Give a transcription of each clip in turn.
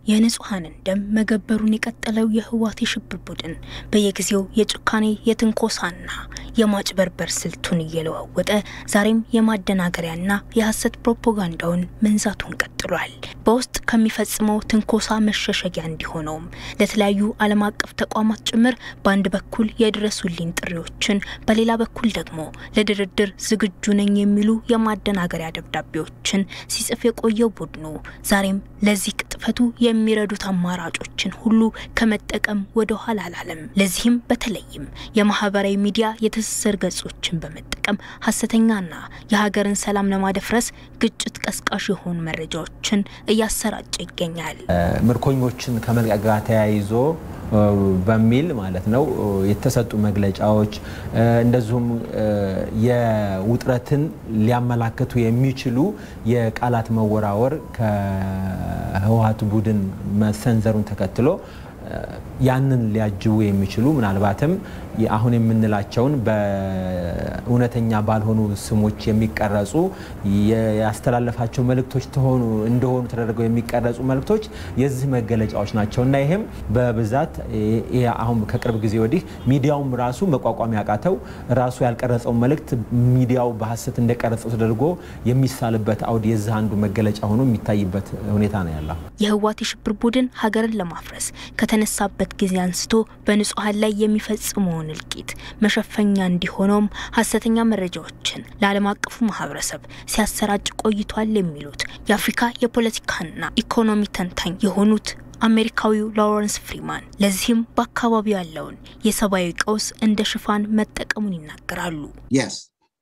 የንጹሐንን ደም መገበሩን የቀጠለው የህወሓት የሽብር ቡድን በየጊዜው የጭካኔ የትንኮሳና የማጭበርበር ስልቱን እየለዋወጠ ዛሬም የማደናገሪያና የሐሰት ፕሮፓጋንዳውን መንዛቱን ቀጥሏል። በውስጥ ከሚፈጽመው ትንኮሳ መሸሸጊያ እንዲሆነውም ለተለያዩ ዓለም አቀፍ ተቋማት ጭምር በአንድ በኩል የድረሱልኝ ጥሪዎችን፣ በሌላ በኩል ደግሞ ለድርድር ዝግጁ ነኝ የሚሉ የማደናገሪያ ደብዳቤዎችን ሲጽፍ የቆየው ቡድኑ ዛሬም ለዚህ ቅጥፈቱ የሚረዱት አማራጮችን ሁሉ ከመጠቀም ወደ ኋላ አላለም። ለዚህም በተለይም የማህበራዊ ሚዲያ የትስስር ገጾችን በመጠቀም ሀሰተኛና የሀገርን ሰላም ለማደፍረስ ግጭት ቀስቃሽ የሆኑ መረጃዎችን እያሰራጨ ይገኛል። ምርኮኞችን ከመልቀቅ ጋር ተያይዞ በሚል ማለት ነው የተሰጡ መግለጫዎች እንደዚሁም የውጥረትን ሊያመላክቱ የሚችሉ የቃላት መወራወር ከህወሓት ቡድን መሰንዘሩን ተከትሎ ያንን ሊያጅቡ የሚችሉ ምናልባትም አሁን የምንላቸውን በእውነተኛ ባልሆኑ ስሞች የሚቀረጹ ያስተላለፋቸው መልእክቶች ተሆኑ እንደሆኑ ተደርገው የሚቀረጹ መልእክቶች የዚህ መገለጫዎች ናቸው እና ይህም በብዛት አሁን ከቅርብ ጊዜ ወዲህ ሚዲያውም ራሱ መቋቋም ያቃተው ራሱ ያልቀረጸው መልእክት ሚዲያው በሀሰት እንደቀረጸው ተደርጎ የሚሳልበት አውድ የዚህ አንዱ መገለጫ ሆኖ የሚታይበት ሁኔታ ነው ያለው። የህወሓት የሽብር ቡድን ሀገርን ለማፍረስ ከተነሳበት ጊዜ አንስቶ በንጹሐን ላይ የሚፈጽመውን እልቂት መሸፈኛ እንዲሆነውም ሀሰተኛ መረጃዎችን ለዓለም አቀፉ ማህበረሰብ ሲያሰራጭ ቆይቷል የሚሉት የአፍሪካ የፖለቲካና ኢኮኖሚ ተንታኝ የሆኑት አሜሪካዊው ሎረንስ ፍሪማን ለዚህም በአካባቢው ያለውን የሰብአዊ ቀውስ እንደ ሽፋን መጠቀሙን ይናገራሉ። Yes.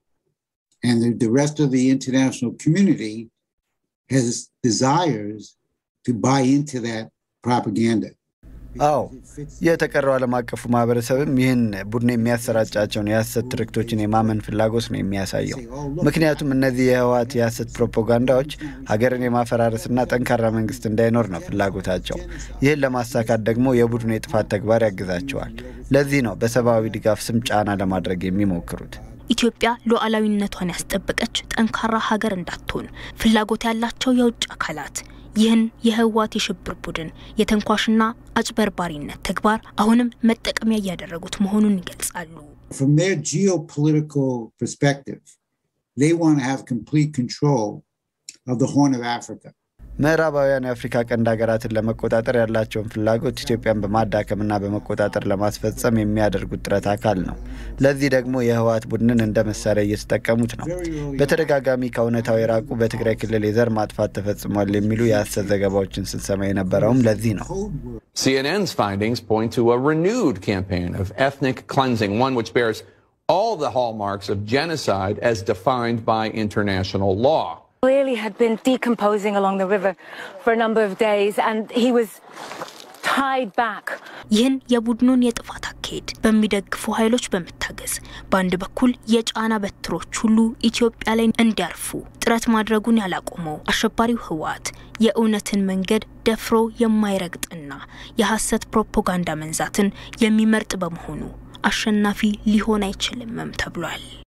And the, the rest of the international community has desires to buy into that propaganda. አዎ የተቀረው ዓለም አቀፉ ማህበረሰብም ይህን ቡድን የሚያሰራጫቸውን የሐሰት ትርክቶችን የማመን ፍላጎት ነው የሚያሳየው። ምክንያቱም እነዚህ የህወሓት የሐሰት ፕሮፓጋንዳዎች ሀገርን የማፈራረስና ጠንካራ መንግስት እንዳይኖር ነው ፍላጎታቸው። ይህን ለማሳካት ደግሞ የቡድኑ የጥፋት ተግባር ያግዛቸዋል። ለዚህ ነው በሰብአዊ ድጋፍ ስም ጫና ለማድረግ የሚሞክሩት። ኢትዮጵያ ሉዓላዊነቷን ያስጠበቀች ጠንካራ ሀገር እንዳትሆን ፍላጎት ያላቸው የውጭ አካላት ይህን የህወሓት የሽብር ቡድን የተንኳሽና አጭበርባሪነት ተግባር አሁንም መጠቀሚያ እያደረጉት መሆኑን ይገልጻሉ። From their geopolitical perspective, they want to have complete control of the Horn of Africa. ምዕራባውያን የአፍሪካ ቀንድ ሀገራትን ለመቆጣጠር ያላቸውን ፍላጎት ኢትዮጵያን በማዳከምና በመቆጣጠር ለማስፈጸም የሚያደርጉት ጥረት አካል ነው። ለዚህ ደግሞ የህወሓት ቡድንን እንደ መሳሪያ እየተጠቀሙት ነው። በተደጋጋሚ ከእውነታው የራቁ በትግራይ ክልል የዘር ማጥፋት ተፈጽሟል የሚሉ የሐሰት ዘገባዎችን ስንሰማ የነበረውም ለዚህ ነው። CNN's findings point to a renewed campaign of ethnic cleansing, one which bears all the hallmarks of genocide as defined by international law. clearly had been decomposing along the river for a number of days and he was tied back. ይህን የቡድኑን የጥፋት አካሄድ በሚደግፉ ኃይሎች በመታገዝ በአንድ በኩል የጫና በትሮች ሁሉ ኢትዮጵያ ላይ እንዲያርፉ ጥረት ማድረጉን ያላቆመው አሸባሪው ህወሓት የእውነትን መንገድ ደፍሮ የማይረግጥና የሐሰት ፕሮፓጋንዳ መንዛትን የሚመርጥ በመሆኑ አሸናፊ ሊሆን አይችልምም ተብሏል።